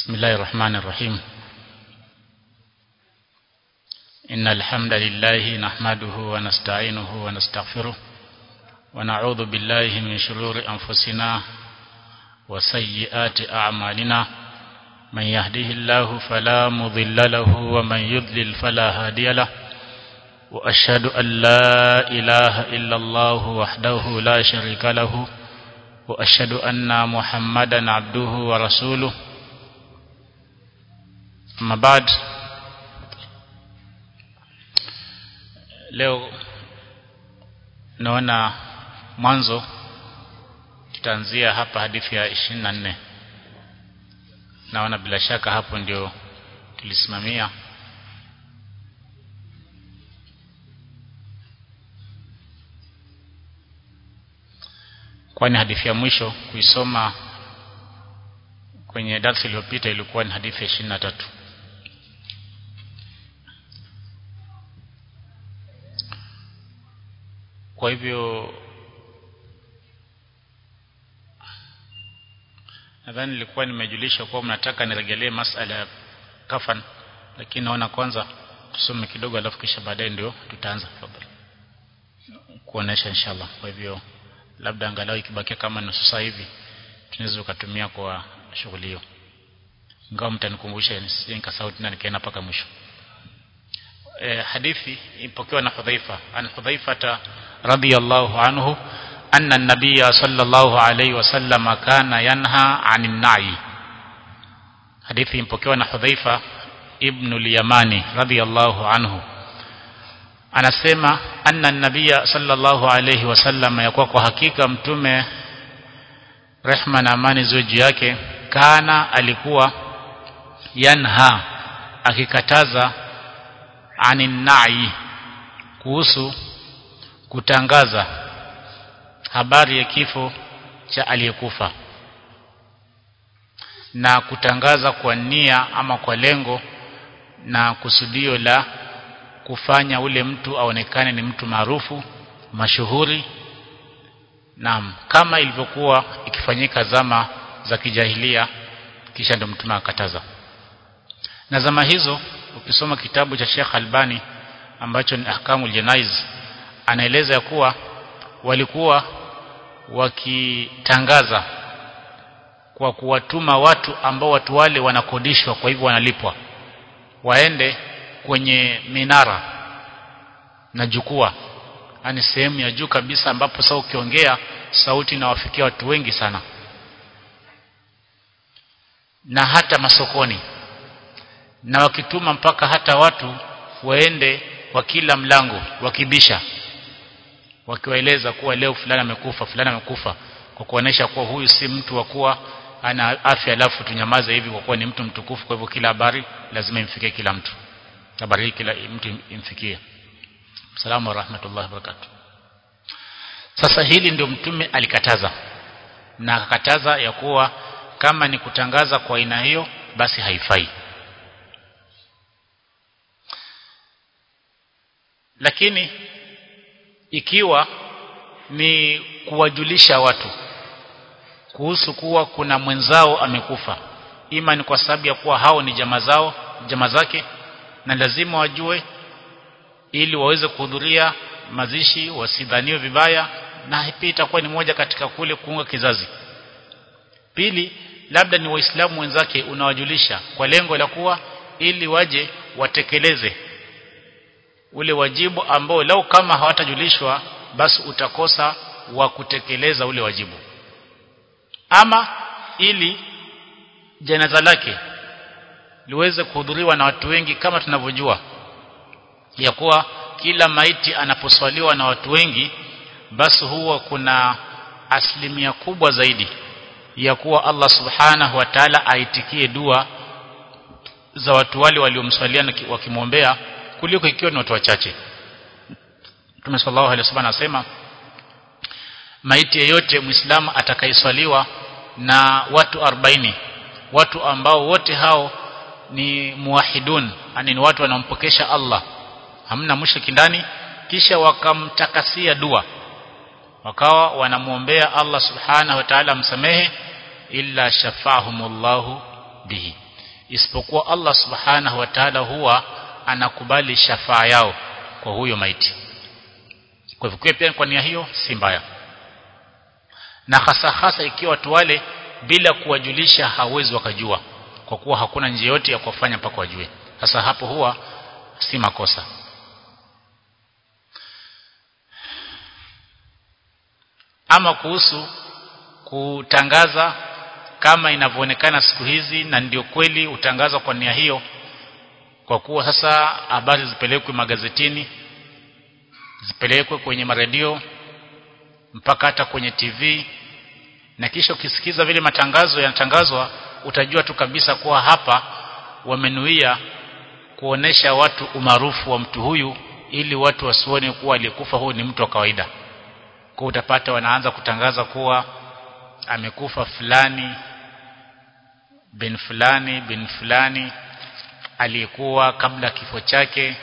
بسم الله الرحمن الرحيم إن الحمد لله نحمده ونستعينه ونستغفره ونعوذ بالله من شرور أنفسنا وسيئات أعمالنا من يهده الله فلا مضل له ومن يضلل فلا هادي له وأشهد أن لا إله إلا الله وحده لا شريك له وأشهد أن محمدا عبده ورسوله أما بعد leo naona mwanzo tutaanzia hapa hadithi ya 24 naona bila shaka hapo ndio tulisimamia kwani hadithi ya mwisho kuisoma kwenye darasa iliyopita ilikuwa ni hadithi ya 23 kwa hivyo nadhani nilikuwa nimejulisha kuwa mnataka niregelee masala ya kafan lakini naona kwanza tusome kidogo alafu kisha baadaye ndio tutaanza tafadhali kuonesha inshallah kwa hivyo labda angalau ikibakia kama nusu saa hivi tunaweza kutumia kwa shughuli hiyo ingawa mtanikumbusha nisije nikasahau tena nikaenda mpaka mwisho e, hadithi ipokewa na Hudhaifa an Hudhaifata radiyallahu anhu anna an-nabiy sallallahu alayhi wasallam kana yanha 'anil na'i hadithi ipokewa na Hudhaifa ibn al-Yamani radiyallahu anhu anasema anna an-nabiy sallallahu alayhi wasallam yakuwa kwa hakika mtume rehma na amani ziwe juu yake kana alikuwa yanha akikataza anin na'i kuhusu kutangaza habari ya kifo cha aliyekufa na kutangaza kwa nia ama kwa lengo na kusudio la kufanya ule mtu aonekane ni mtu maarufu mashuhuri naam kama ilivyokuwa ikifanyika zama za kijahilia kisha ndio mtume akataza na zama hizo ukisoma kitabu cha Sheikh Albani ambacho ni Ahkamul Janaiz anaeleza ya kuwa walikuwa wakitangaza kwa kuwatuma watu ambao watu wale wanakodishwa kwa hivyo wanalipwa waende kwenye minara na jukwaa yani sehemu ya juu kabisa ambapo sasa ukiongea sauti inawafikia watu wengi sana na hata masokoni na wakituma mpaka hata watu waende kwa kila mlango wakibisha wakiwaeleza kuwa leo fulani amekufa fulani amekufa kwa kuonesha kuwa huyu si mtu wa kuwa ana afya alafu tunyamaze hivi kwa kuwa ni mtu mtukufu kwa hivyo kila habari lazima imfikie kila mtu habari hii kila mtu imfikie salamu wa rahmatullahi wa barakatuh sasa hili ndio mtume alikataza na akakataza ya kuwa kama ni kutangaza kwa aina hiyo basi haifai lakini ikiwa ni kuwajulisha watu kuhusu kuwa kuna mwenzao amekufa ima ni kwa sababu ya kuwa hao ni jamaa zao jamaa zake na lazima wajue ili waweze kuhudhuria mazishi wasidhaniwe vibaya na pia itakuwa ni moja katika kule kuunga kizazi pili labda ni waislamu wenzake unawajulisha kwa lengo la kuwa ili waje watekeleze ule wajibu ambao lau kama hawatajulishwa basi utakosa wa kutekeleza ule wajibu ama ili janaza lake liweze kuhudhuriwa na watu wengi kama tunavyojua ya kuwa kila maiti anaposwaliwa na watu wengi basi huwa kuna asilimia kubwa zaidi ya kuwa Allah subhanahu wa ta'ala aitikie dua za watu wale waliomswalia wakimwombea kuliko ikiwa ni watu wachache Mtume sallallahu alaihi wasallam anasema maiti yeyote muislamu atakayeswaliwa na watu 40 watu ambao wote hao ni muwahidun yani ni watu wanaompokesha Allah hamna mushriki ndani kisha wakamtakasia dua wakawa wanamuombea Allah subhanahu wa ta'ala msamehe illa shafahumullahu bihi isipokuwa Allah subhanahu wa ta'ala huwa anakubali shafaa yao kwa huyo maiti kwa hivyo pia kwa nia hiyo si mbaya na hasa hasa ikiwa watu wale bila kuwajulisha hawezi wakajua kwa kuwa hakuna njia yote ya kuwafanya mpaka wajue sasa hapo huwa si makosa ama kuhusu kutangaza kama inavyoonekana siku hizi na ndio kweli utangazwa kwa nia hiyo kwa kuwa sasa habari zipelekwe magazetini zipelekwe kwenye maredio mpaka hata kwenye TV na kisha ukisikiza vile matangazo yanatangazwa utajua tu kabisa kuwa hapa wamenuia kuonesha watu umaarufu wa mtu huyu ili watu wasione kuwa aliyekufa huyu ni mtu wa kawaida kwa utapata wanaanza kutangaza kuwa amekufa fulani bin fulani bin fulani aliyekuwa kabla kifo chake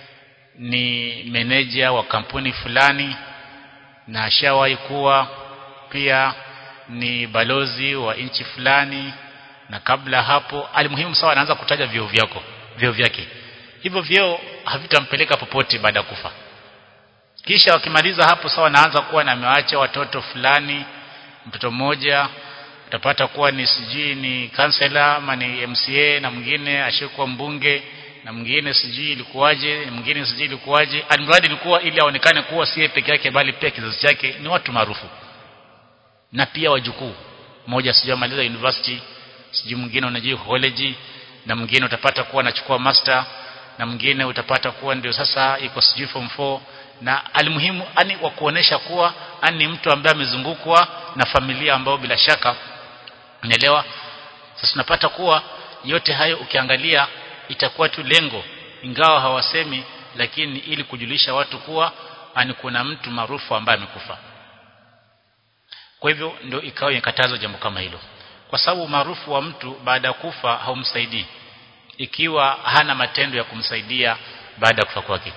ni meneja wa kampuni fulani na ashawahi kuwa pia ni balozi wa nchi fulani na kabla hapo alimuhimu sawa anaanza kutaja vyeo vyako vyeo vyake hivyo vyeo havitampeleka popote baada ya kufa kisha wakimaliza hapo sawa naanza kuwa na amewaacha watoto fulani mtoto mmoja utapata kuwa ni sijui ni kansela ama ni MCA na mwingine ashakuwa mbunge na mwingine sijui ilikuwaje mwingine sijui ilikuwaje almradi ilikuwa ili aonekane kuwa si peke yake bali pia kizazi chake ni watu maarufu na pia wajukuu mmoja sijui amaliza university sijui mwingine unajua college na mwingine utapata kuwa anachukua master na mwingine utapata kuwa ndio sasa iko sijui form 4 na alimuhimu ani wa kuonesha kuwa ani mtu ambaye amezungukwa na familia ambayo bila shaka unaelewa sasa tunapata kuwa yote hayo ukiangalia itakuwa tu lengo ingawa hawasemi lakini ili kujulisha watu kuwa ani kuna mtu maarufu ambaye amekufa kwa hivyo ndio ikawa ikatazwa jambo kama hilo kwa sababu maarufu wa mtu baada ya kufa haumsaidii ikiwa hana matendo ya kumsaidia baada ya kufa kwake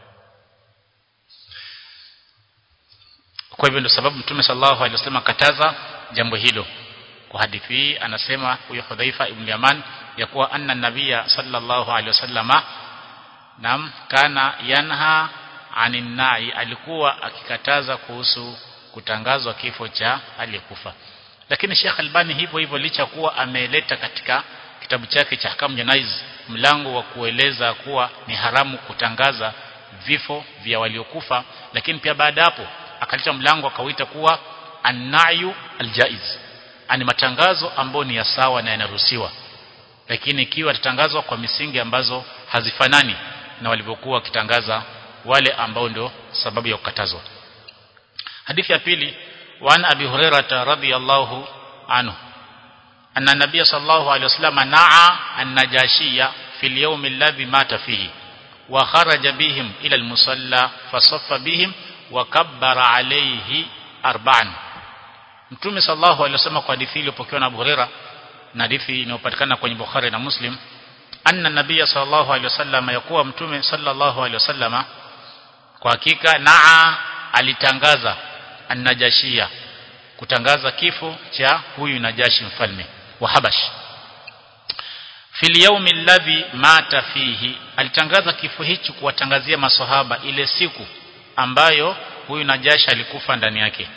kwa hivyo ndio sababu mtume sallallahu alaihi wasallam kataza jambo hilo kwa hadithi hii anasema huyo Hudhaifa ibn Yaman ya kuwa anna nabia sallallahu alaihi wasallama nam kana yanha anin nai alikuwa akikataza kuhusu kutangazwa kifo cha aliyekufa lakini Sheikh Albani hivyo hivyo licha kuwa ameleta katika kitabu chake cha Ahkam Janaiz mlango wa kueleza kuwa ni haramu kutangaza vifo vya waliokufa lakini pia baada hapo akaleta mlango akauita kuwa anayu aljaiz ani matangazo ambayo ni ya sawa na yanaruhusiwa lakini ikiwa tatangazwa kwa misingi ambazo hazifanani na walivyokuwa wakitangaza wale ambao ndio sababu ya kukatazwa hadithi ya pili وعن أبي هريرة رضي الله عنه أن النبي صلى الله عليه وسلم نعى النجاشية في اليوم الذي مات فيه وخرج بهم إلى المصلى فصف بهم وكبر عليه أربعا Mtume sallallahu alaihi wasallam kwa hadithi iliyopokewa na Abu Huraira na hadithi inayopatikana kwenye Bukhari na Muslim anna nabiyya sallallahu alaihi wasallam yakuwa mtume sallallahu alaihi wasallam kwa hakika naa alitangaza annajashia kutangaza kifo cha huyu najashi mfalme wa Habash fil yawmi alladhi mata fihi alitangaza kifo hicho kuwatangazia maswahaba ile siku ambayo huyu najashi alikufa ndani yake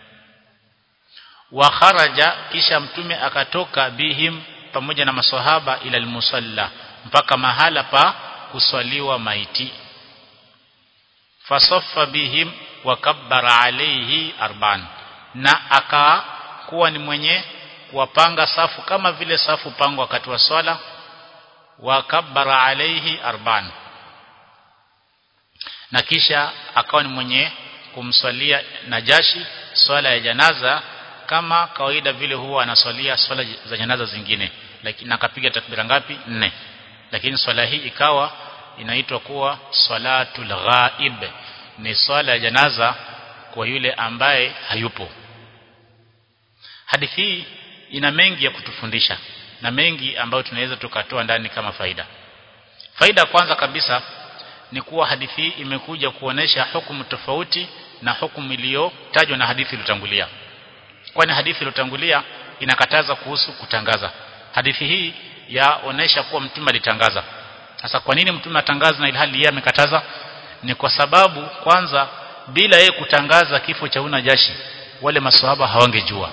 wa kharaja kisha mtume akatoka bihim pamoja na maswahaba ila almusalla mpaka mahala pa kuswaliwa maiti fasaffa bihim wakabbara alayhi arban na akakuwa ni mwenye kuwapanga safu kama vile safu pango wakati wa swala wakabbara alayhi arban na kisha akawa ni mwenye kumswalia najashi swala ya janaza kama kawaida vile huwa anaswalia swala za janaza zingine lakini akapiga takbira ngapi nne lakini swala hii ikawa inaitwa kuwa salatul ghaib ni swala ya janaza kwa yule ambaye hayupo hadithi hii ina mengi ya kutufundisha na mengi ambayo tunaweza tukatoa ndani kama faida faida ya kwanza kabisa ni kuwa hadithi hii imekuja kuonesha hukumu tofauti na hukumu iliyotajwa na hadithi iliyotangulia kwani hadithi iliyotangulia inakataza kuhusu kutangaza hadithi hii yaonesha kuwa mtume alitangaza sasa kwa nini mtume atangaza na ilhali yeye amekataza ni kwa sababu kwanza bila yeye kutangaza kifo cha Unajashi wale maswahaba hawangejua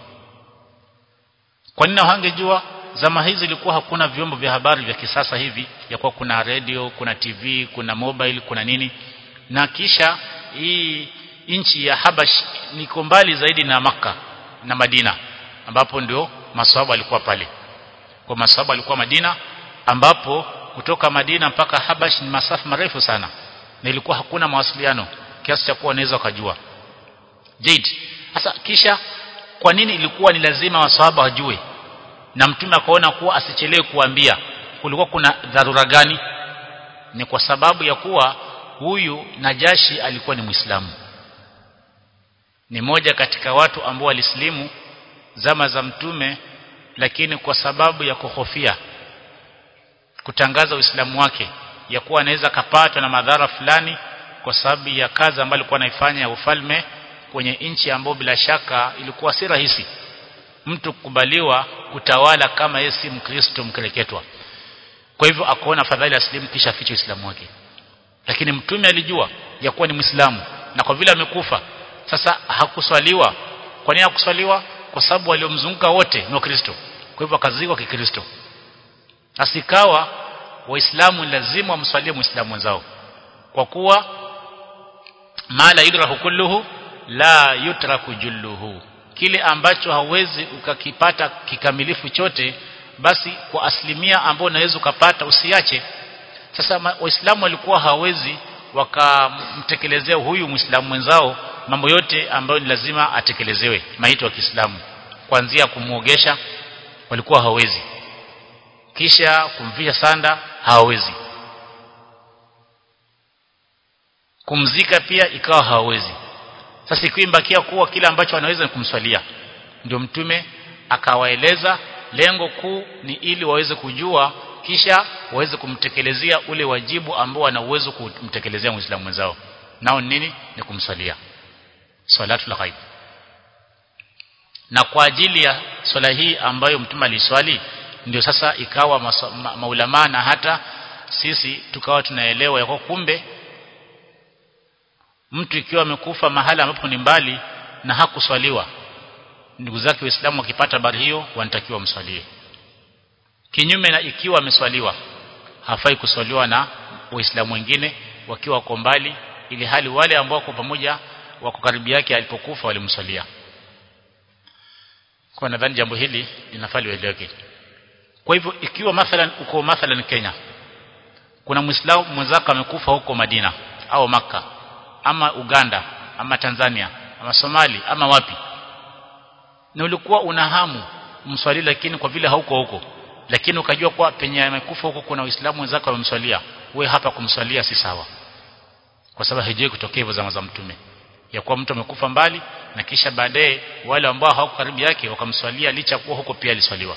kwa nini hawangejua zama hizi ilikuwa hakuna vyombo vya habari vya kisasa hivi ya kuwa kuna radio kuna TV kuna mobile kuna nini na kisha hii nchi ya Habash niko mbali zaidi na maka na Madina ambapo ndio maswahaba walikuwa pale kwa maswahaba walikuwa Madina ambapo kutoka Madina mpaka Habash ni masafa marefu sana na ilikuwa hakuna mawasiliano kiasi cha kuwa wanaweza wakajua Jade sasa kisha kwa nini ilikuwa ni lazima waswahaba wajue na mtume akaona kuwa asichelewe kuambia kulikuwa kuna dharura gani ni kwa sababu ya kuwa huyu Najashi alikuwa ni Muislamu ni moja katika watu ambao walislimu zama za mtume lakini kwa sababu ya kuhofia kutangaza Uislamu wake ya kuwa anaweza kapatwa na madhara fulani kwa sababu ya kazi ambayo alikuwa anaifanya ya ufalme kwenye nchi ambayo bila shaka ilikuwa si rahisi mtu kukubaliwa kutawala kama yeye si mkristo mkereketwa kwa hivyo akaona fadhali aslimu kisha afiche Uislamu wake lakini mtume alijua ya kuwa ni Muislamu na kwa vile amekufa sasa hakuswaliwa kwa nini hakuswaliwa kwa sababu waliomzunguka wote ni wakristo kwa hivyo akazikwa kikristo asikawa waislamu lazima wamswalie muislamu wenzao kwa kuwa mala yudrahu kulluhu la yutraku julluhu kile ambacho hauwezi ukakipata kikamilifu chote basi kwa asilimia ambayo unaweza ukapata usiache sasa waislamu walikuwa hawezi wakamtekelezea huyu muislamu mwenzao mambo yote ambayo ni lazima atekelezewe maito ya Kiislamu kuanzia kumuogesha walikuwa hawezi kisha kumvisha sanda hawawezi kumzika pia ikawa hawawezi sasa ikimbakia kuwa kila ambacho wanaweza ni kumswalia ndio mtume akawaeleza lengo kuu ni ili waweze kujua kisha waweze kumtekelezea ule wajibu ambao wana uwezo kumtekelezea muislamu mwenzao nao nini ni kumswalia salatul ghaib na kwa ajili ya swala hii ambayo mtume aliswali ndio sasa ikawa ma, maulama na hata sisi tukawa tunaelewa ya kumbe mtu ikiwa amekufa mahala ambapo ni mbali na hakuswaliwa ndugu zake waislamu wakipata habari hiyo wanatakiwa mswalie kinyume na ikiwa ameswaliwa hafai kuswaliwa na waislamu wengine wakiwa wako mbali ili hali wale ambao wako pamoja wako karibu yake alipokufa walimswalia kwa nadhani jambo hili linafaa lieleweke kwa hivyo ikiwa mathalan uko mathalan Kenya kuna muislamu mwenzako amekufa huko Madina au maka ama Uganda ama Tanzania ama Somali ama wapi na ulikuwa una hamu mswali lakini kwa vile hauko huko lakini ukajua kwa penye amekufa huko kuna waislamu wenzako wamemswalia we hapa kumswalia si sawa kwa sababu haijui kutokea hivyo zama za mtume ya kuwa mtu amekufa mbali na kisha baadaye wale ambao hawako karibu yake wakamswalia licha kuwa huko pia aliswaliwa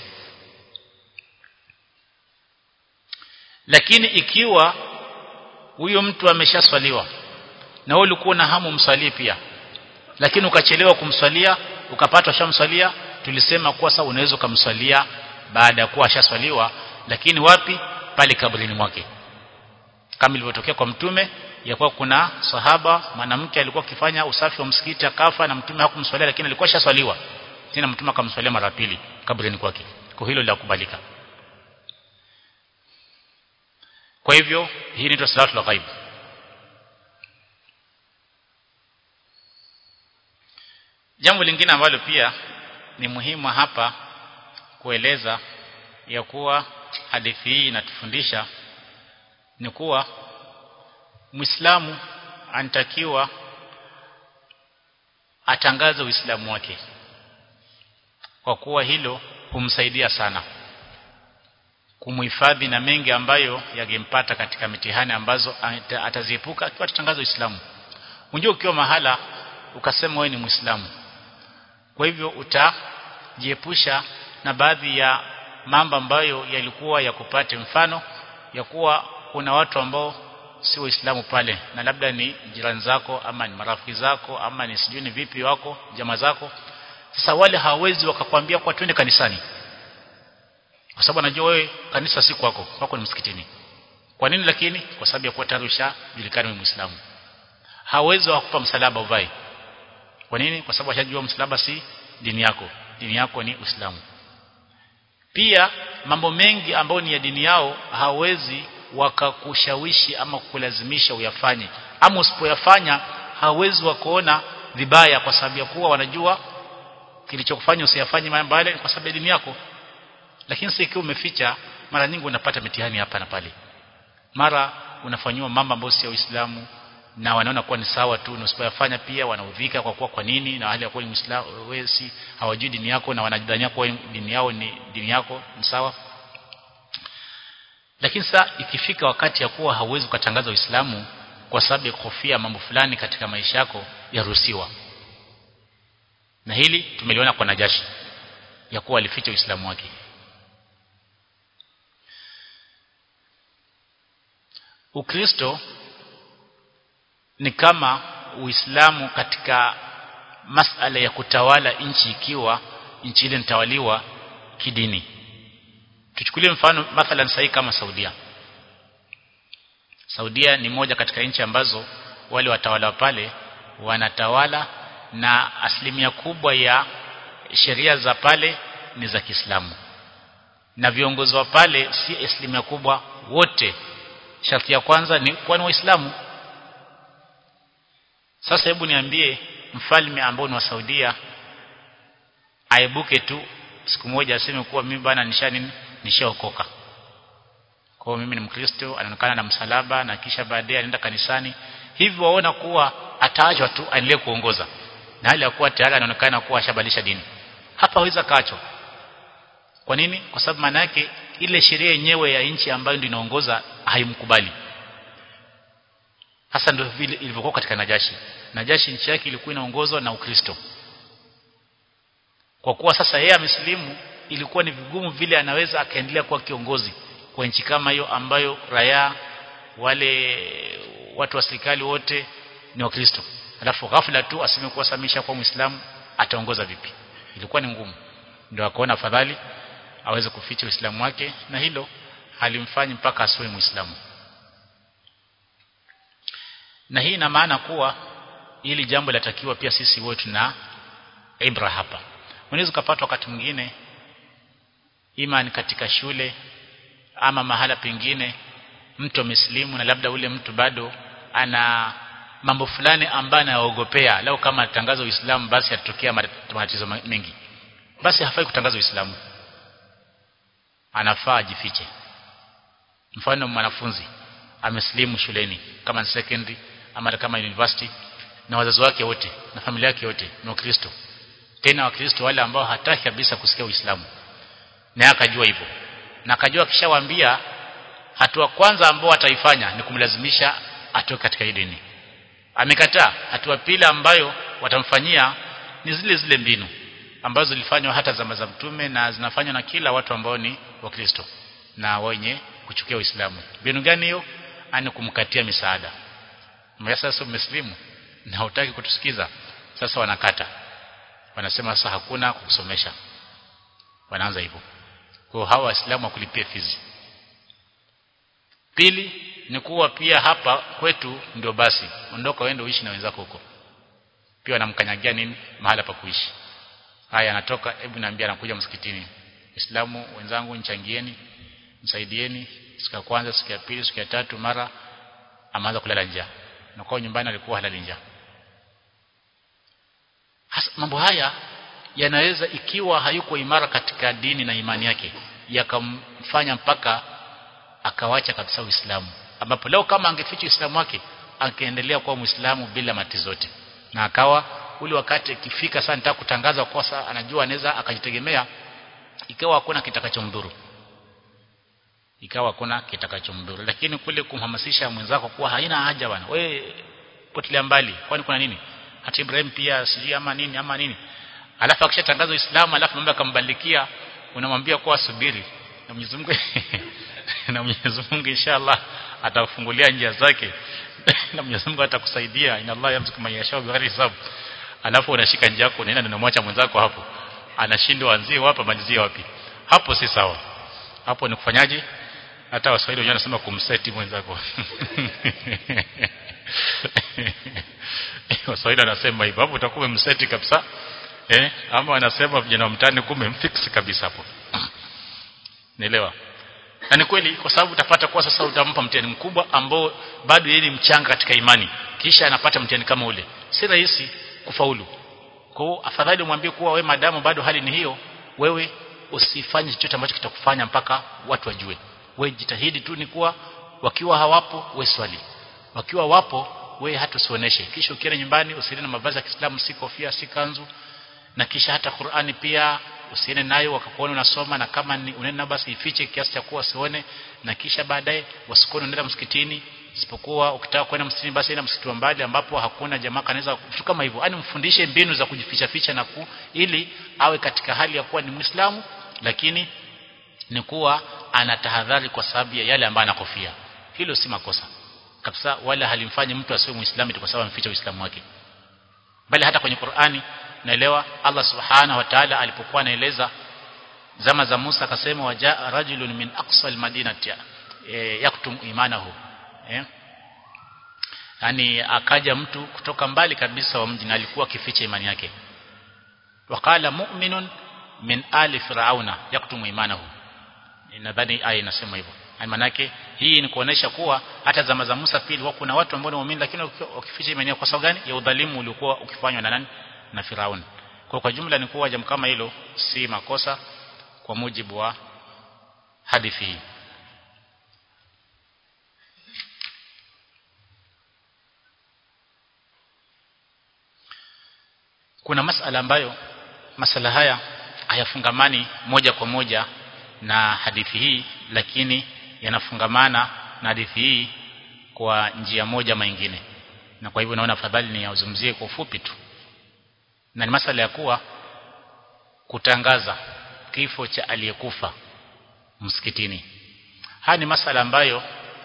lakini ikiwa huyo mtu ameshaswaliwa na wewe ulikuwa na hamu mswalie pia lakini ukachelewa kumswalia ukapata shamswalia tulisema kuwa sasa unaweza kumswalia baada ya kuwa ashaswaliwa lakini wapi pale kabrini mwake kama ilivyotokea kwa mtume ya kuwa kuna sahaba mwanamke alikuwa akifanya usafi wa msikiti akafa na mtume hakumswalia lakini alikuwa shaswaliwa tena mtume akamswalia mara pili kabrini kwake kwa hilo la kubalika kwa hivyo hii ni salatul ghaib jambo lingine ambalo pia ni muhimu hapa kueleza ya kuwa hadithi hii inatufundisha ni kuwa Muislamu anatakiwa atangaze Uislamu wake kwa kuwa hilo humsaidia sana kumuhifadhi na mengi ambayo yangempata katika mitihani ambazo ataziepuka akiwa atatangaza Uislamu. Unajua ukiwa mahala ukasema wewe ni Muislamu. Kwa hivyo utajiepusha na baadhi ya mambo ambayo yalikuwa yakupate mfano ya kuwa kuna watu ambao si waislamu pale na labda ni jirani zako ama ni marafiki zako ama ni sijui ni vipi wako jamaa zako sasa wale hawawezi wakakwambia kwa twende kanisani kwa sababu anajua wewe kanisa si kwako kwako ni msikitini kwa nini lakini kwa sababu ya kuwa tayari ushajulikana wewe muislamu hawezi kukupa msalaba uvai kwa nini kwa sababu ashajua msalaba si dini yako dini yako ni uislamu pia mambo mengi ambayo ni ya dini yao hawezi wakakushawishi ama kukulazimisha uyafanye ama usipoyafanya hawezi wakaona vibaya kwa sababu ya kuwa wanajua kilichokufanya usiyafanye mambo yale kwa sababu ya dini yako lakini sasa ikiwa umeficha mara nyingi unapata mitihani hapa na pale mara unafanyiwa mambo ambayo si ya Uislamu na wanaona kuwa ni sawa tu na usipoyafanya pia wanaudhika kwa kuwa kwa nini na hali ya kuwa ni Muislamu wewe si hawajui dini yako na wanajidhania kuwa dini yao ni dini yako ni sawa lakini sasa ikifika wakati ya kuwa hauwezi ukatangaza Uislamu kwa sababu ya kuhofia mambo fulani katika maisha yako yaruhusiwa na hili tumeliona kwa Najashi ya kuwa alificha Uislamu wake Ukristo ni kama Uislamu katika masala ya kutawala nchi ikiwa nchi ile nitawaliwa kidini tuchukulie mfano mathalan sahi kama Saudia Saudia ni moja katika nchi ambazo wale watawala pale wanatawala na asilimia kubwa ya sheria za pale ni za Kiislamu na viongozi wa pale si asilimia kubwa wote sharti ya kwanza ni kuwa ni waislamu sasa hebu niambie mfalme ambao ni wa Saudia aibuke tu siku moja aseme kuwa mimi bana nishani nishaokoka kwa mimi ni mkristo anaonekana na msalaba na kisha baadaye anaenda kanisani hivyo waona kuwa ataachwa tu aendelee kuongoza na hali ya kuwa tayari anaonekana kuwa ashabadilisha dini hapa hawezi kaachwa kwa nini kwa sababu maana yake ile sheria yenyewe ya nchi ambayo ndio inaongoza haimkubali hasa ndio vile ilivyokuwa katika Najashi Najashi nchi yake ilikuwa inaongozwa na Ukristo kwa kuwa sasa yeye amesilimu ilikuwa ni vigumu vile anaweza akaendelea kuwa kiongozi kwa nchi kama hiyo ambayo raia wale watu wa serikali wote ni wakristo alafu ghafla tu aseme kuwa samisha kwa muislamu ataongoza vipi ilikuwa ni ngumu ndio akaona afadhali aweze kuficha uislamu wake na hilo halimfanyi mpaka asiwe muislamu na hii ina maana kuwa ili jambo latakiwa pia sisi wote na ibra hapa unaweza kupata wakati mwingine imani katika shule ama mahala pengine mtu amesilimu na labda ule mtu bado ana mambo fulani ambayo anaogopea lao kama atangaza Uislamu basi atatokea matatizo mengi basi hafai kutangaza Uislamu anafaa ajifiche mfano mwanafunzi amesilimu shuleni kama ni secondary ama kama university na wazazi wake wote na familia yake yote ni wakristo tena wakristo wale ambao hataki kabisa kusikia Uislamu na akajua hivyo na akajua kishawaambia hatua kwanza ambao ataifanya ni kumlazimisha atoke katika hii dini amekataa hatua pili ambayo watamfanyia ni zile zile mbinu ambazo zilifanywa hata zama za mtume na zinafanywa na kila watu ambao ni wakristo na wenye kuchukia Uislamu mbinu gani hiyo ani kumkatia misaada mbona sasa umeslimu na hutaki kutusikiza sasa wanakata wanasema sasa hakuna kukusomesha wanaanza hivyo kwa hawa waislamu wakulipia fizi pili ni kuwa pia hapa kwetu ndio basi ondoka uende uishi na wenzako huko pia wanamkanyagia nini mahala pa kuishi haya anatoka hebu niambia anakuja msikitini Waislamu wenzangu nichangieni msaidieni siku ya kwanza siku ya pili siku ya tatu mara ameanza kulala njaa na kwa nyumbani alikuwa halali njaa mambo haya yanaweza ikiwa hayuko imara katika dini na imani yake yakamfanya mpaka akawacha kabisa Uislamu ambapo leo kama angeficha Uislamu wake angeendelea kuwa Muislamu bila mati zote na akawa ule wakati ikifika sana nitaka kutangaza kosa anajua anaweza akajitegemea ikawa hakuna kitakachomdhuru ikawa hakuna kitakachomdhuru lakini kule kumhamasisha mwenzako kuwa haina haja bwana we potelea mbali kwani kuna nini hata Ibrahim pia sijui ama nini ama nini alafu akishatangaza Uislamu alafu mambo akambalikia unamwambia kuwa subiri na Mwenyezi Mungu na Mwenyezi Mungu inshallah atakufungulia njia zake na Mwenyezi Mungu atakusaidia inna Allah yamsuku man yasha bi ghairi hisab alafu unashika njia yako unaenda unamwacha mwenzako hapo anashindwa anzie wapi malizie wapi hapo si sawa hapo ni kufanyaje hata waswahili wenyewe wanasema kumseti mwenzako waswahili wanasema hivyo hapo utakuwa umemseti kabisa eh ama wanasema vijana wa mtaani kumbe mfix kabisa hapo nielewa na ni kweli kwa sababu utapata kuwa sasa utampa mtihani mkubwa ambao bado yeye ni mchanga katika imani kisha anapata mtihani kama ule si rahisi kufaulu kwa hiyo afadhali umwambie kuwa wewe madamu bado hali ni hiyo wewe usifanye chochote ambacho kitakufanya mpaka watu wajue wewe jitahidi tu ni kuwa wakiwa hawapo we swali wakiwa wapo we hata usioneshe kisha ukienda nyumbani usiende na mavazi ya Kiislamu si kofia si kanzu na kisha hata Qur'ani pia usiende nayo wakakuona unasoma na kama ni unaenda basi ifiche kiasi cha kuwa usione na kisha baadaye wasikuone unaenda msikitini isipokuwa ukitaka kwenda msikitini basi enda msikiti wa mbali ambapo hakuna jamaa kanaweza vitu kama hivyo yani mfundishe mbinu za kujificha ficha na ku, ili awe katika hali ya kuwa ni Muislamu lakini ni kuwa anatahadhari kwa sababu ya yale ambayo anakofia hilo si makosa kabisa wala halimfanyi mtu asiwe muislamu kwa sababu ameficha uislamu wake bali hata kwenye Qur'ani naelewa Allah subhanahu wa ta'ala alipokuwa anaeleza zama za Musa akasema waja rajulun min aqsal madinati e, yaktum imanahu eh yani akaja mtu kutoka mbali kabisa wa mji na alikuwa akificha imani yake wakala mu'minun min ali firauna yaktumu imanahu nadhani aya inasema hivyo manake hii ni kuonesha kuwa hata zama za Musa pili wa kuna watu ambao ni waumini lakini wakificha imani kwa sababu gani ya udhalimu uliokuwa ukifanywa na nani na Firauni kwa kwa jumla ni kuwa jambo kama hilo si makosa kwa mujibu wa hadithi hii kuna masala ambayo masala haya hayafungamani moja kwa moja na hadithi hii lakini yanafungamana na hadithi hii kwa njia moja ama nyingine na kwa hivyo naona afadhali ni yazungumzie kwa ufupi tu na ni masala ya kuwa kutangaza kifo cha aliyekufa msikitini haya ni masala ambayo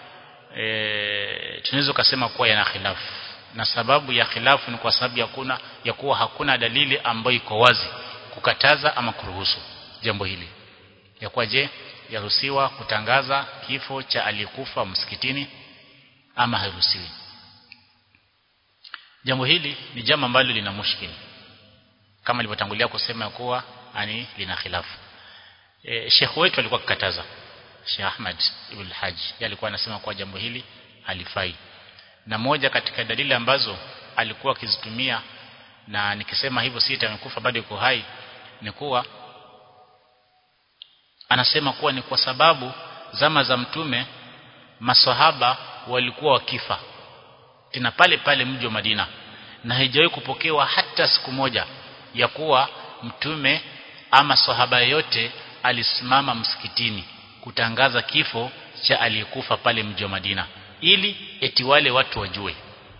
e, tunaweza kusema kuwa yana khilafu na sababu ya khilafu ni kwa sababu ya kuna ya kuwa hakuna dalili ambayo iko wazi kukataza ama kuruhusu jambo hili ya kuwa je yaruhusiwa kutangaza kifo cha aliyekufa msikitini ama hairuhusiwi jambo hili ni jambo ambalo lina mushkili kama nilivyotangulia kusema kuwa ani lina khilafu e, Sheikh wetu alikuwa akikataza Sheikh Ahmad Ibn Hajj alikuwa anasema kwa jambo hili halifai na moja katika dalili ambazo alikuwa akizitumia na nikisema hivyo si amekufa bado yuko hai ni kuwa anasema kuwa ni kwa sababu zama za mtume maswahaba walikuwa wakifa tena pale pale mji wa Madina na haijawahi kupokewa hata siku moja ya kuwa mtume ama sahaba yote alisimama msikitini kutangaza kifo cha aliyekufa pale mji wa Madina ili eti wale watu wajue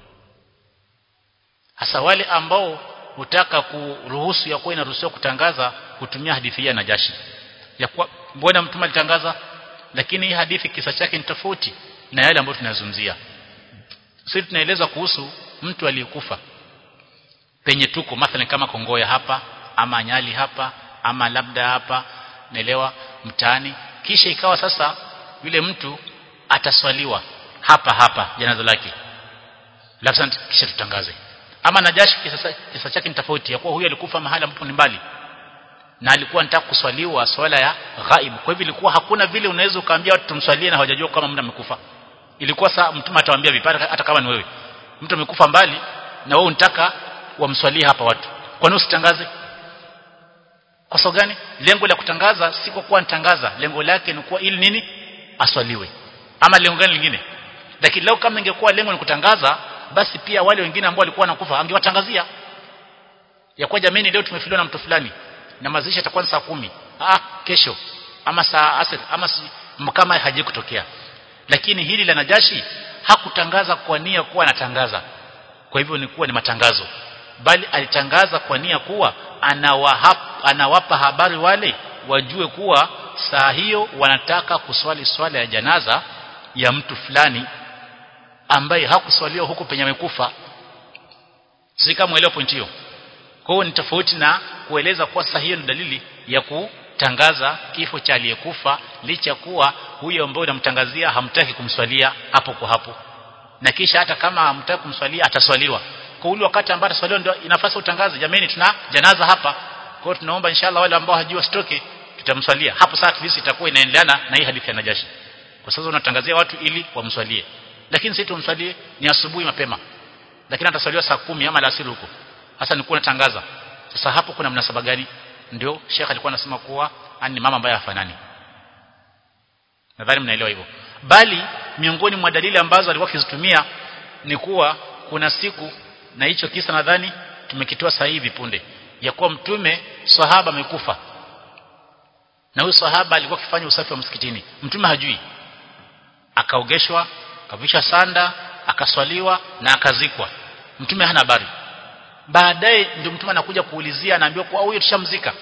hasa wale ambao hutaka kuruhusu ya kuwa inaruhusiwa kutangaza kutumia hadithi ya Najashi ya kuwa mbona mtume alitangaza lakini hii hadithi kisa chake ni tofauti na yale ambayo tunazungumzia sisi tunaeleza kuhusu mtu aliyekufa penye tuko mathalan kama Kongoya hapa ama Nyali hapa ama labda hapa naelewa mtaani kisha ikawa sasa yule mtu ataswaliwa hapa hapa janaza lake labda kisha tutangaze ama Najashi kisa, kisa chake ni tofauti ya kuwa huyu alikufa mahali ambapo ni mbali na alikuwa anataka kuswaliwa swala ya ghaib kwa hivyo ilikuwa hakuna vile unaweza ukaambia watu tumswalie na hawajajua kama mtu amekufa ilikuwa saa mtume atawaambia vipara hata kama ni wewe mtu amekufa mbali na wewe unataka wamswalie hapa watu kwa nini usitangaze kwa sababu gani lengo la kutangaza si kwa kuwa nitangaza lengo lake ni kuwa ili nini aswaliwe ama lengo gani lingine lakini leo kama ingekuwa lengo ni kutangaza basi pia wale wengine ambao walikuwa wanakufa angewatangazia ya kwa jamii leo tumefiliwa na mtu fulani na mazishi yatakuwa saa kumi ah kesho ama saa asr ama si, kama haji kutokea lakini hili la Najashi hakutangaza kwa nia kuwa anatangaza kwa hivyo ni kuwa ni matangazo bali alitangaza kwa nia kuwa anawahap, anawapa habari wale wajue kuwa saa hiyo wanataka kuswali swala ya janaza ya mtu fulani ambaye hakuswaliwa huko penye amekufa si kama elewa point hiyo kwa hiyo ni tofauti na kueleza kuwa saa hiyo ni dalili ya tangaza kifo cha aliyekufa licha kuwa huyo ambaye unamtangazia hamtaki kumswalia hapo kwa hapo na kisha hata kama hamtaki kumswalia ataswaliwa kwa ule wakati ambao ataswaliwa ndio inafasi utangaze jameni tuna janaza hapa kwa hiyo tunaomba inshallah wale ambao hajua stoke tutamswalia hapo sasa at itakuwa inaendeleana na hii hadithi ya Najashi kwa sasa unatangazia watu ili wamswalie lakini sisi tumswalie ni asubuhi mapema lakini ataswaliwa saa kumi ama alasiri huko sasa nilikuwa natangaza sasa hapo kuna mnasaba gani ndio Sheikh alikuwa anasema kuwa ani mama ambaye hafanani nadhani mnaelewa hivyo bali miongoni mwa dalili ambazo alikuwa akizitumia ni kuwa kuna siku na hicho kisa nadhani tumekitoa sasa hivi punde ya kuwa mtume sahaba amekufa na huyu sahaba alikuwa akifanya usafi wa msikitini mtume hajui akaogeshwa akavisha sanda akaswaliwa na akazikwa mtume hana habari baadaye ndio mtume anakuja kuulizia anaambiwa kwa huyo tushamzika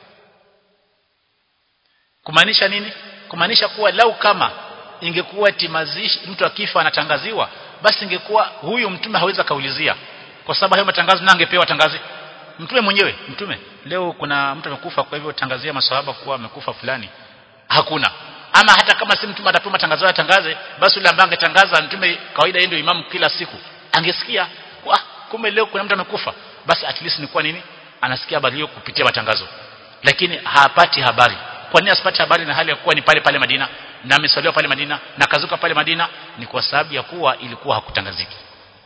kumaanisha nini kumaanisha kuwa lau kama ingekuwa timazishi mtu akifa anatangaziwa basi ingekuwa huyu mtume hawezi kaulizia kwa sababu hayo matangazo na angepewa tangazi mtume mwenyewe mtume leo kuna mtu amekufa kwa hivyo tangazia maswahaba kuwa amekufa fulani hakuna ama hata kama si mtume atapewa matangazo ya tangaze basi yule ambaye angetangaza mtume kawaida yeye ndio imamu kila siku angesikia kwa kumbe leo kuna mtu amekufa basi at least ni kwa nini anasikia habari hiyo kupitia matangazo lakini hapati habari kwa nini asipati habari na hali ya kuwa ni pale pale Madina na ameswaliwa pale Madina na kazuka pale Madina ni kwa sababu ya kuwa ilikuwa hakutangaziki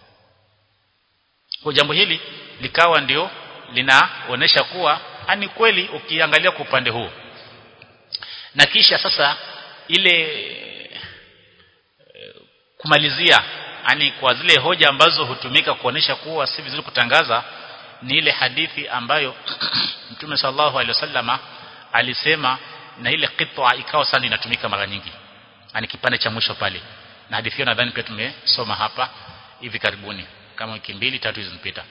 kwa jambo hili likawa ndio linaonesha kuwa ani kweli ukiangalia kwa upande huu na kisha sasa ile kumalizia yani kwa zile hoja ambazo hutumika kuonesha kuwa si vizuri kutangaza ni ile hadithi ambayo Mtume sallallahu alaihi wasallama alisema na ile qitwa ikawa sana inatumika mara nyingi yani kipande cha mwisho pale na hadithi hiyo nadhani pia tumesoma hapa hivi karibuni kama wiki mbili tatu zilizopita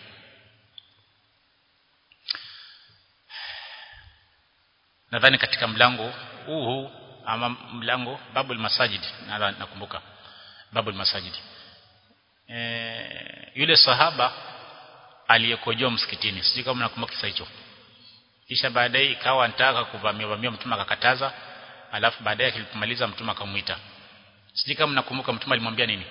nadhani katika mlango huu huu ama mlango babul masajid nakumbuka babul masajid e, yule sahaba aliyekojoa msikitini sijui kama nakumbuka kisa hicho kisha baadaye ikawa anataka kuvamia vamia mtume akakataza alafu baadaye kilipomaliza mtume akamuita sijui kama nakumbuka mtume alimwambia nini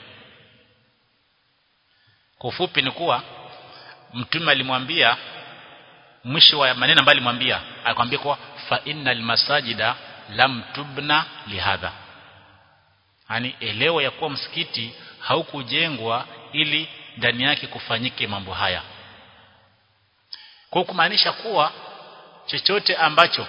kwa ufupi ni kuwa mtume alimwambia mwisho wa maneno ambayo alimwambia akamwambia kwa fa innal masajida lam tubna lihadha yani elewa ya kuwa msikiti haukujengwa ili ndani yake kufanyike mambo haya kwa kumaanisha kuwa chochote ambacho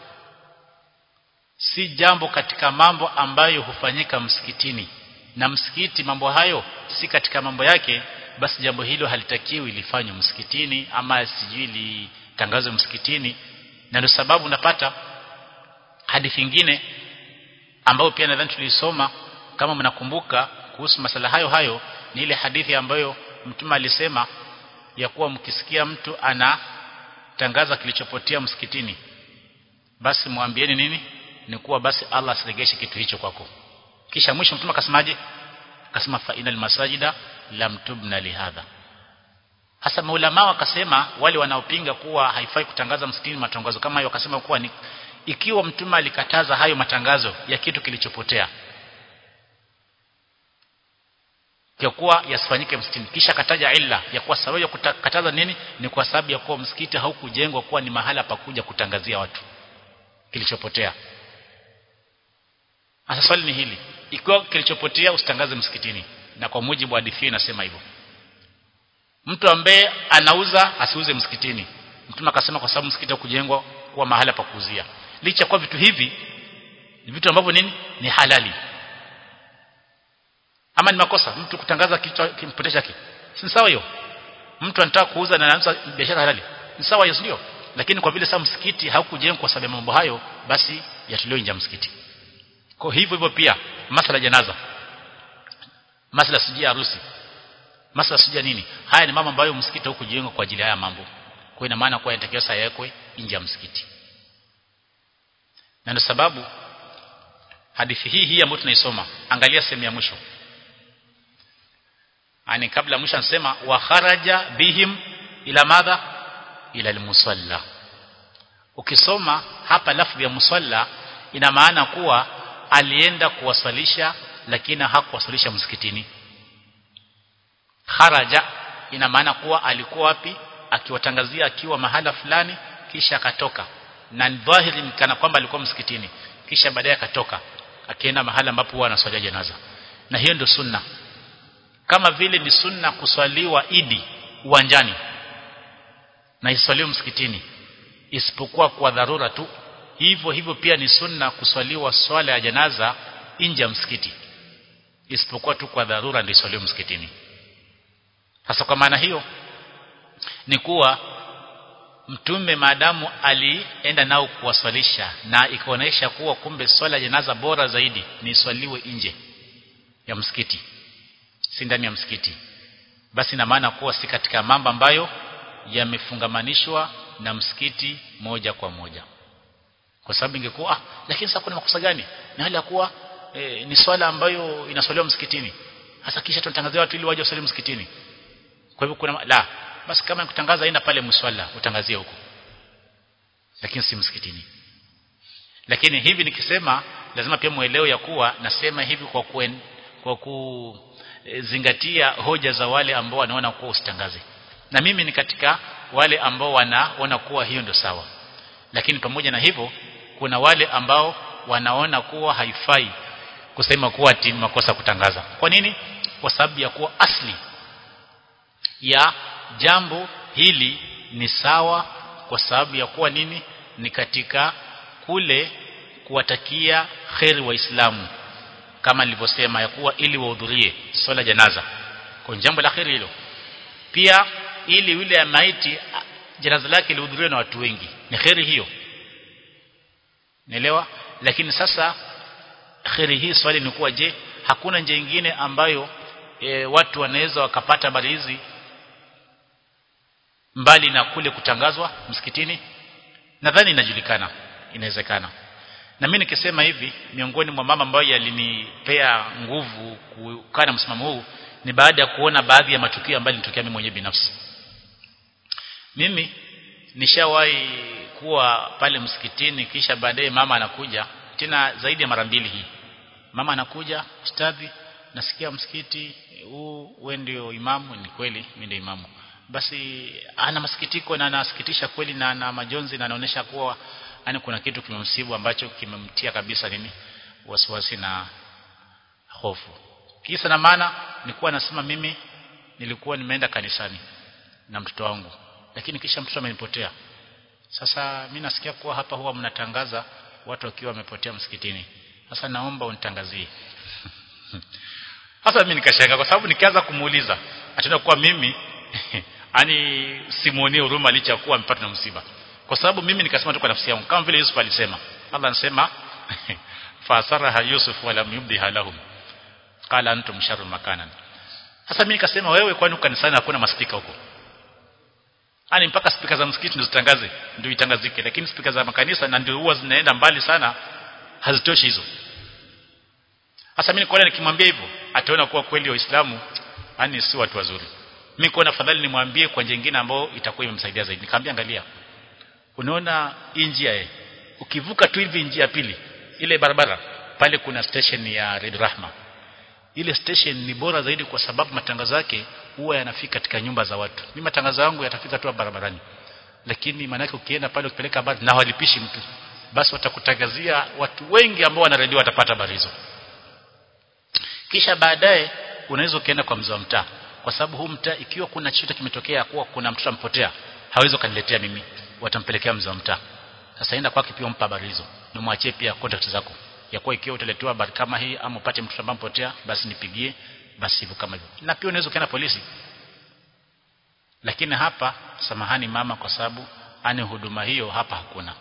si jambo katika mambo ambayo hufanyika msikitini na msikiti mambo hayo si katika mambo yake basi jambo hilo halitakiwi lifanywe msikitini ama sijui litangazwe msikitini na ndio sababu unapata hadithi nyingine ambayo pia nadhani tulisoma kama mnakumbuka kuhusu masala hayo hayo ni ile hadithi ambayo mtume alisema ya kuwa mkisikia mtu anatangaza kilichopotea msikitini basi mwambieni nini ni kuwa basi Allah asiregeshe kitu hicho kwako kisha mwisho mtume akasemaje akasema fa inal masajida lam tubna lihadha hasa maulama wakasema wale wanaopinga kuwa haifai kutangaza msikitini matangazo kama hayo wakasema kuwa ni ikiwa mtume alikataza hayo matangazo ya kitu kilichopotea ya kuwa yasifanyike msikitini kisha kataja illa ya kuwa sababu ya kukataza nini ni kwa sababu ya kuwa msikiti haukujengwa kuwa ni mahala pa kuja kutangazia watu kilichopotea sasa swali ni hili ikiwa kilichopotea usitangaze msikitini na kwa mujibu wa hadithi inasema hivyo mtu ambaye anauza asiuze msikitini mtume akasema kwa sababu msikiti kujengwa kuwa mahala pa kuuzia licha kwa vitu hivi ni vitu ambavyo nini ni halali ama ni makosa mtu kutangaza kitu kimpotea chake si sawa hiyo mtu anataka kuuza na anaanza biashara halali ni sawa hiyo ndio lakini kwa vile sasa msikiti haukujengwa kwa sababu ya mambo hayo basi yatolewe nje msikiti kwa hivyo hivyo pia masala janaza masala sijia harusi masala sijia nini haya ni mambo ambayo msikiti haukujengwa kwa ajili ya haya mambo kwa ina maana kwa inatakiwa saa yawekwe nje ya msikiti na ndio sababu hadithi hii hii ambayo tunaisoma angalia sehemu ya mwisho ani kabla mwisho anasema wa kharaja bihim ila madha ila almusalla ukisoma hapa lafdhi ya musalla ina maana kuwa alienda kuwasalisha lakini hakuwasalisha msikitini kharaja ina maana kuwa alikuwa wapi akiwatangazia akiwa mahala fulani kisha akatoka na dhahiri kana kwamba alikuwa msikitini kisha baadaye akatoka akienda mahala ambapo huwa anaswalia janaza na hiyo ndio sunna kama vile ni sunna kuswaliwa idi uwanjani na iswaliwe msikitini isipokuwa kwa dharura tu hivyo hivyo pia ni sunna kuswaliwa swala ya janaza nje ya msikiti isipokuwa tu kwa dharura ndio iswaliwe msikitini sasa kwa maana hiyo ni kuwa mtume maadamu alienda nao kuwaswalisha na ikaonyesha kuwa kumbe swala ya janaza bora zaidi ni swaliwe nje ya msikiti si ndani ya msikiti basi na maana kuwa si katika mambo ambayo yamefungamanishwa na msikiti moja kwa moja kwa sababu ingekuwa ah lakini sasa kuna makosa gani na hali ya kuwa e, ni swala ambayo inaswaliwa msikitini hasa kisha tunatangazia watu ili waje waswali msikitini kwa hivyo kuna la basi kama kutangaza aina pale mswala utangazie huko lakini si msikitini lakini hivi nikisema lazima pia muelewe ya kuwa nasema hivi kwa kuen, kwa kuzingatia hoja za wale ambao wanaona kuwa usitangaze na mimi ni katika wale ambao wanaona kuwa hiyo ndio sawa lakini pamoja na hivyo kuna wale ambao wanaona kuwa haifai kusema kuwa ati makosa kutangaza kwa nini kwa sababu ya kuwa asli ya jambo hili ni sawa kwa sababu ya kuwa nini ni katika kule kuwatakia kheri waislamu kama nilivyosema ya kuwa ili wahudhurie swala janaza kwa jambo la kheri hilo pia ili yule ya maiti janaza lake lihudhuriwe na watu wengi ni kheri hiyo Naelewa lakini sasa kheri hii swali ni kuwa je hakuna njia nyingine ambayo e, watu wanaweza wakapata habari hizi mbali na kule kutangazwa msikitini nadhani inajulikana inawezekana na mimi nikisema hivi miongoni mwa mama ambayo yalinipea nguvu kukaa na msimamo huu ni baada ya kuona baadhi ya matukio ambayo nilitokea mimi mwenyewe binafsi mimi nishawahi kuwa pale msikitini kisha baadaye mama anakuja tena zaidi ya mara mbili hii mama anakuja ustadhi nasikia msikiti huu wewe ndio imamu ni kweli mimi ndio imamu basi ana masikitiko na anasikitisha kweli na ana majonzi na anaonesha kuwa yani kuna kitu kimemsibu ambacho kimemtia kabisa nini wasiwasi na hofu kisa na maana nilikuwa nasema mimi nilikuwa nimeenda kanisani na mtoto wangu lakini kisha mtoto amenipotea sasa mimi nasikia kuwa hapa huwa mnatangaza watu wakiwa wamepotea msikitini sasa naomba unitangazie sasa mimi nikashanga kwa sababu nikianza kumuuliza ataenda kuwa mimi ani simuonie huruma licha kuwa amepata na msiba kwa sababu mimi nikasema tu kwa nafsi yangu kama vile Yusuf alisema Allah anasema fasaraha Yusuf wala yubdiha lahum qala antum sharrun makanan sasa mimi nikasema wewe kwani kanisani hakuna maspika huko ani mpaka spika za msikiti ndio zitangaze ndio itangazike lakini spika za makanisa na ndio huwa zinaenda mbali sana hazitoshi hizo sasa mimi nikaona nikimwambia hivyo ataona kuwa kweli waislamu ani si watu wazuri mimi kwa afadhali nimwambie kwa njia nyingine ambayo itakuwa imemsaidia zaidi nikamwambia angalia unaona hii njia eh ukivuka tu hivi njia pili ile barabara pale kuna station ya Red Rahma ile station ni bora zaidi kwa sababu matangazo yake huwa yanafika katika nyumba za watu mimi matangazo yangu yatafika tu barabarani lakini maanake ukienda pale ukipeleka habari na walipishi mtu basi watakutangazia watu wengi ambao wana redio watapata habari hizo kisha baadaye unaweza ukaenda kwa mzee wa mtaa kwa sababu huu mtaa ikiwa kuna chochote kimetokea kuwa kuna mtoto ampotea hawezi kaniletea mimi watampelekea mzee wa mtaa sasa enda kwake pia umpa habari hizo nimwachie pia contact zako ya kuwa ikiwa utaletewa habari kama hii ama upate mtoto ambaye mpotea basi nipigie basi hivyo kama hivyo na pia unaweza ukaenda polisi lakini hapa samahani mama kwa sababu ani huduma hiyo hapa hakuna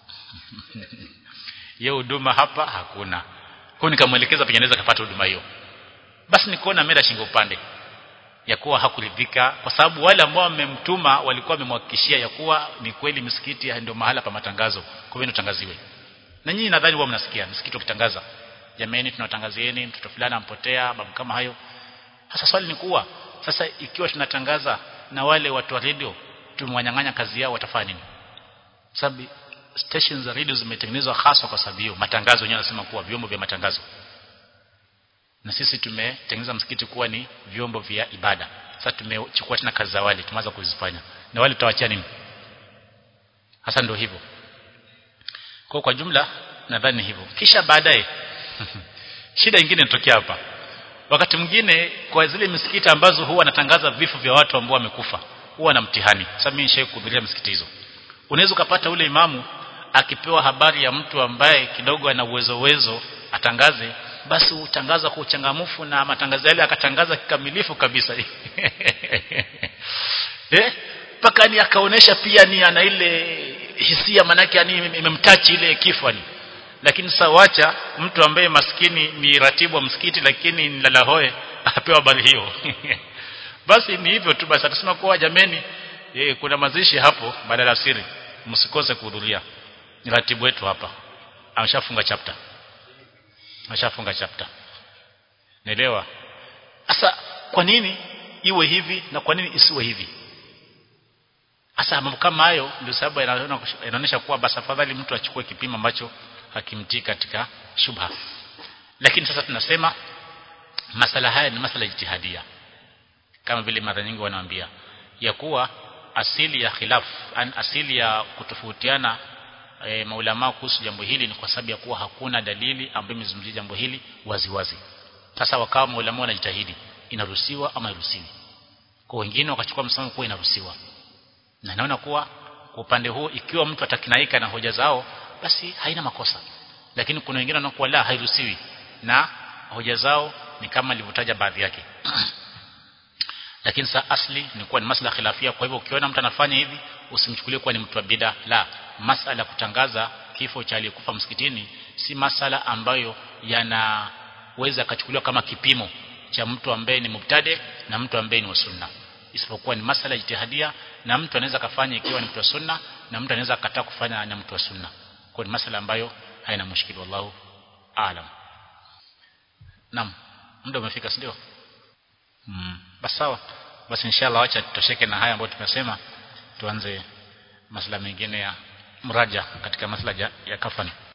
hiyo huduma hapa hakuna kwa nikamwelekeza penye anaweza kupata huduma hiyo basi nikaona mera shingo upande ya kuwa hakuridhika kwa sababu wale ambao wamemtuma walikuwa wamemhakikishia ya kuwa ni kweli msikiti ndio mahala pa matangazo kwa hivyo tangaziwe na nyinyi nadhani huwa mnasikia msikiti ukitangaza jameni tunawatangazieni mtoto fulani ampotea babu kama hayo sasa swali ni kuwa sasa ikiwa tunatangaza na wale watu wa radio tumewanyang'anya kazi yao watafanya nini sababu stations za radio zimetengenezwa hasa kwa sababu hiyo matangazo yenyewe yanasema kuwa vyombo vya matangazo na sisi tumetengeneza msikiti kuwa ni vyombo vya ibada sasa tumechukua tena kazi za wale tumeanza kuzifanya na wale tutawachia nini hasa ndio hivyo kwa kwa jumla nadhani hivyo kisha baadaye shida nyingine inatokea hapa wakati mwingine kwa zile misikiti ambazo huwa natangaza vifo vya watu ambao wamekufa huwa na mtihani sasa mimi nishaye kuhudhuria msikiti hizo unaweza ukapata ule imamu akipewa habari ya mtu ambaye kidogo ana uwezo uwezo atangaze basi utangaza kwa uchangamufu na matangazo yale akatangaza kikamilifu kabisa eh paka ni akaonesha pia ni ana ile hisia manake yani imemtachi ile kifani lakini sasa wacha mtu ambaye maskini ni ratibu wa msikiti lakini ni lalahoe apewa habari hiyo basi ni hivyo tu basi atasema kuwa jameni e, kuna mazishi hapo badala siri msikose kuhudhuria ni ratibu wetu hapa ameshafunga chapter ameshafunga chapter naelewa sasa kwa nini iwe hivi na kwa nini isiwe hivi hasa mambo kama hayo ndio sababu inaonyesha kuwa basi afadhali mtu achukue kipimo ambacho hakimtii katika shubha lakini sasa tunasema masala haya ni masala jitihadia kama vile mara nyingi wanaambia ya kuwa asili ya khilaf an asili ya kutofautiana e, maulama kuhusu jambo hili ni kwa sababu ya kuwa hakuna dalili ambayo imezungumzia jambo hili wazi wazi sasa wakawa maulama wanajitahidi inaruhusiwa ama iruhusiwi kwa wengine wakachukua msimamo kuwa inaruhusiwa na naona kuwa kwa upande huu ikiwa mtu atakinaika na hoja zao basi haina makosa lakini kuna wengine wanakuwa la hairuhusiwi na hoja zao ni kama nilivyotaja baadhi yake lakini sa asli ni kuwa ni masala khilafia kwa hivyo ukiona mtu anafanya hivi usimchukulie kuwa ni mtu wa bid'a la masala kutangaza kifo cha aliyekufa msikitini si masala ambayo yanaweza kachukuliwa kama kipimo cha mtu ambaye ni mubtadi na mtu ambaye ni wa sunna isipokuwa ni masala jitihadia na mtu anaweza kafanya ikiwa ni mtu wa sunna na mtu anaweza kataa kufanya na mtu wa sunna kwa ni masala ambayo haina mushkili wallahu aalam naam muda umefika ndio mm. basi sawa basi inshallah acha tutosheke na haya ambayo tumesema tuanze masala mengine ya mraja katika masala ya kafani